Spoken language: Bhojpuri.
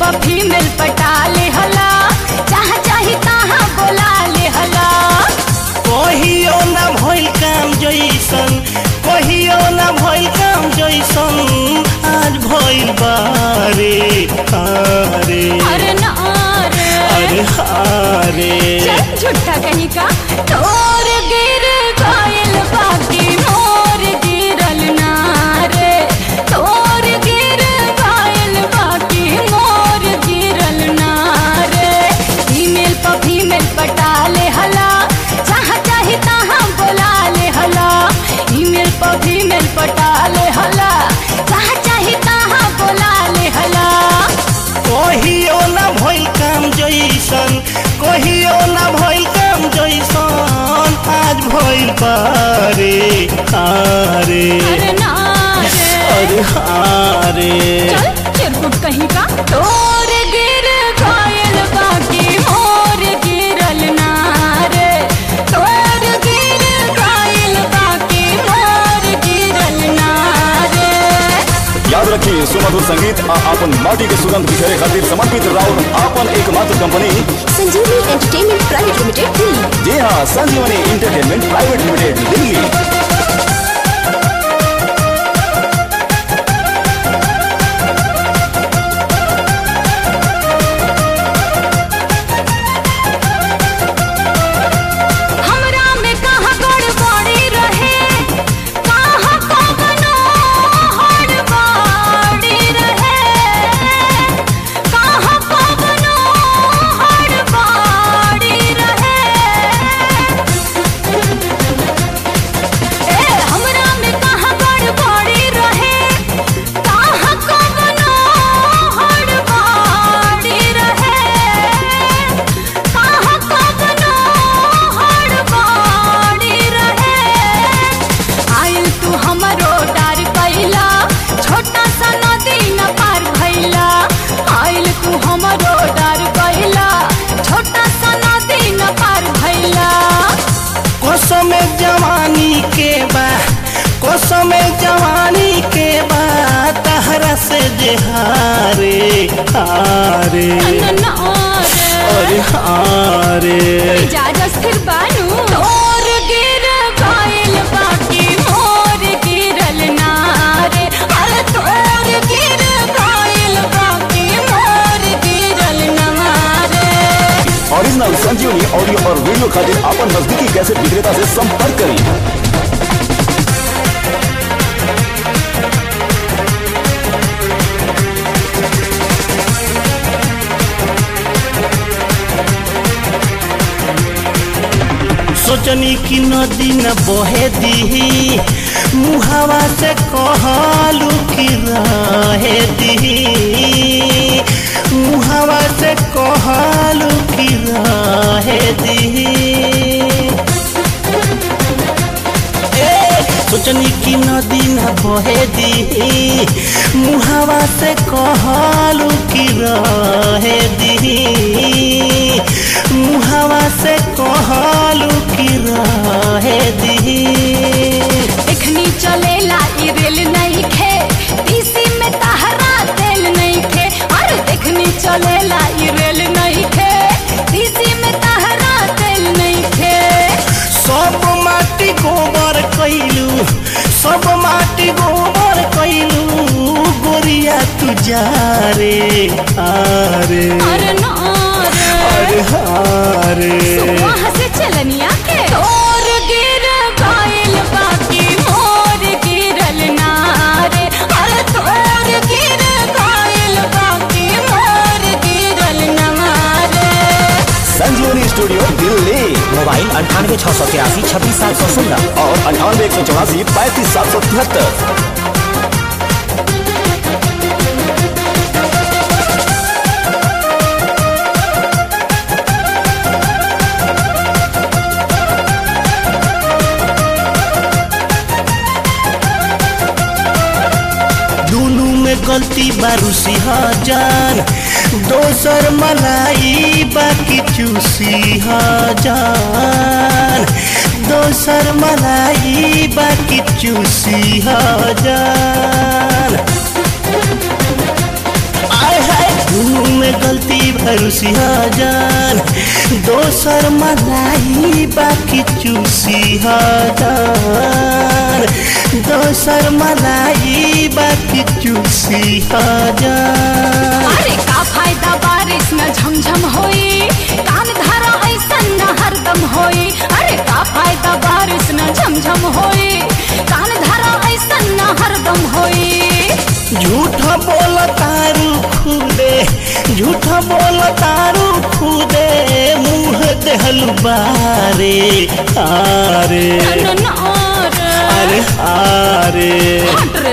पर फीमेल पटा ले हला जहाँ चाही तहाँ बोला ले हला कहियो ना भइल काम जैसन कहियो ना भइल काम जैसन आज भइल बारे हारे अरे ना रे अरे हारे चल झूठा कहीं का तोर गिर गइल बाकी मोर गिरल ना रे तोर गिर गइल बाकी मोर गिरल ना रे फीमेल पर फीमेल पटा ले हला जहाँ चाही तहाँ बोला ले हला ईमेल पर फीमेल पटा ले हला जहाँ चाही तहाँ बोला ले हला कहियो ना भइल काम जैसन कहियो ना भइल काम जैसन आज भइल बारे हारे अरे ना रे अरे हारे चल चिरकुट कहीं का तोर गिर गइल बाकी मोर गिरल ना रे तोर गिर गइल बाकी मोर गिरल ना रे याद रखिए सुमधुर संगीत आ आपन माटी के सुगंध बिखेरे खातिर समर्पित राउर आपन एकमात्र कंपनी संजीवनी एंटरटेनमेंट प्राइवेट लिमिटेड दिल्ली जी हाँ संजीवनी इंटरटेनमेंट प्राइवेट लिमिटेड दिल्ली हमरा में कहाँ गड़बड़ी रहे कहाँ कवनो हड़बड़ी रहे कहाँ कवनो हड़बड़ी रहे ए हमरा में कहाँ गड़बड़ी रहे कहाँ कवनो हड़बड़ी रहे कहाँ कवनो हड़बड़ी रहे आइल तू हमरो डार कैला छोटा सा नदी न पार भैला आइल तू हमरो डार कैला छोटा सा नदी न पार भैला कसम जवानी के बा कसम जवानी के बा तहरा से जे हारे हारे अनन अरे हारे इजाजत फिर बानू तोर गिर गइल बाकी मोर गिरल ना रे अरे तोर गिर गइल बाकी मोर गिरल ना रे ओरिजिनल संजीवनी ऑडियो और वीडियो खातिर आपन नजदीकी कैसेट विक्रेता से संपर्क करें सोचनी की नदी न बहे दी मुहावा से कहलू की रहे दी मुहावा से कहलू की रहे दी ए, सोचनी की नदी न बहे दी मुहावा से कहलू की रहे दी मुहावा से कहलू की रहे दी एखनी चलेला ई रेल नहीं खे तीसी में तहरा तेल नहीं खे अरे देखनी चलेला ई रेल नहीं खे तीसी में तहरा तेल नहीं खे सब माटी गोबर कैलू सब माटी गोबर कैलू गोरिया तू जा रे आरे अरे ना रे अरे हारे वहाँ से चलनिया के तोर गिर गइल बाकी मोर गिरल ना रे अरे तोर गिर गइल बाकी मोर गिरल ना रे संजीवनी स्टूडियो दिल्ली मोबाइल अंठानवे छः सौ तिरासी छब्बीस सात सौ सोलह और अंठानवे एक सौ चौरासी पैंतीस सात सौ तिहत्तर दुनू में गलती बारूसी जान दोसर मलाई बाकी चूसी जान दोसर मलाई बाकी चूसी जान आय हाय दुनू में गलती भरूसिया जान दोसर मलाई बाकी चूसिया जान दोसर मलाई बाकी चूसिया जान अरे का फायदा बारिश में झमझम होई कान धारा ऐसन न हरदम होई अरे का फायदा बारिश में झमझम होई कान धारा ऐसन न हरदम होई झूठा बोल तारू खुदे झूठा बोल तारू खुदे मुंह देहल बारे आरे न न न अरे आरे हट